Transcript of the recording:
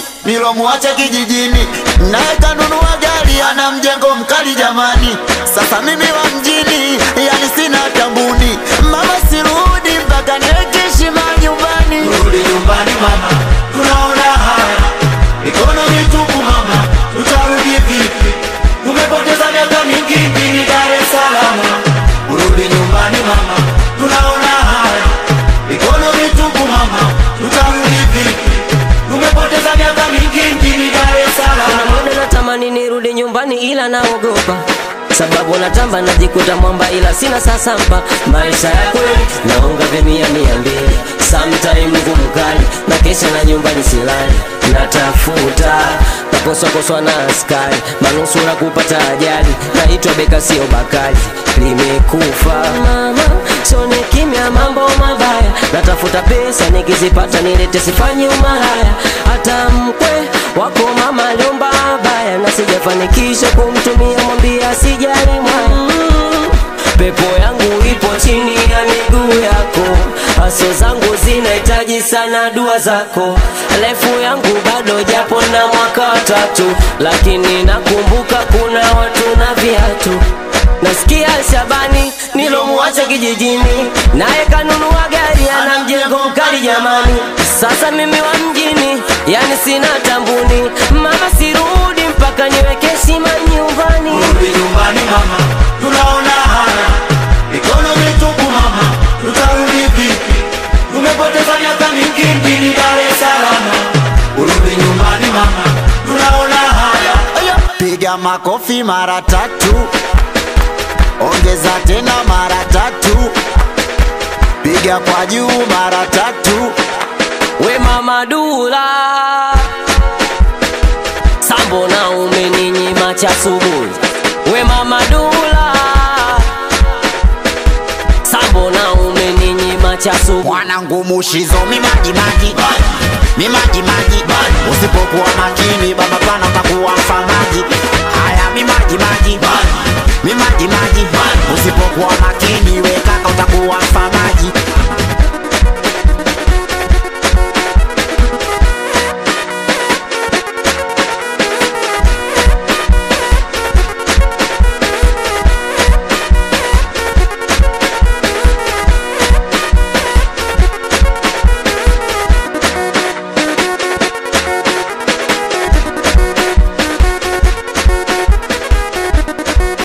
nyumbani nilomwacha kijijini, naye kanunua gari ana mjengo mkali jamani. Sasa mimi wa mjini, yani sina tambuni, mama sirudi mpaka niweke heshima nyumbani. Rudi nyumbani mama, tunaona haya mikono mitupu mama, tutarudi vipi? Tumepoteza miaka mingi mjini Dar es Salaam. Rudi nyumbani mama, tunaona haya mikono mitupu mama, tutarudi vipi? Tumepoteza miaka mingi mjini Dar es Kuna Salaam. muda natamani nirudi nyumbani ila naogopa sababu natamba najikuta mwamba ila sina sasa mpa maisha ya kweli naonga vya mia mia mbili sometime ngumu kali na kesha na nyumbani silali natafuta nakoswakoswa na askari manusura kupata ajali naitwa beka sio bakali limekufa mama sone kimya mambo mabaya natafuta pesa nikizipata nilete sifanye umalaya hata mkwe wako mama aliomba baya na sijafanikisha kumtumia mwambia sijali mwaya pepo yangu ipo chini ya miguu yako haso zangu zinahitaji sana dua zako refu yangu bado japo na mwaka watatu lakini nakumbuka kuna watu na viatu nasikia Shabani nilomwacha kijijini, naye kanunua gari ana mjengo mkali jamani. Sasa mimi wa mjini, yani sina tambuni, mama sirudi mpaka niweke heshima nyumbani. Rudi nyumbani mama, tunaona haya mikono mitupu mama, tutarudi vipi? Tumepoteza miaka mingi mjini Dar es Salaam. Urudi nyumbani mama, tunaona haya Piga makofi mara tatu, ongeza tena mara tatu, piga kwa juu mara tatu. We mama Dula, sambo na umeninyima cha asubuhi. We mama Dula, sambo na umeninyima cha asubuhi. Mwanangu mushizo mimaji maji mimaji maji, usipokuwa makini baba pana utakuwa mfamaji. Haya mimaji maji mimaji maji, usipokuwa makini we kaka utakuwa mfamaji.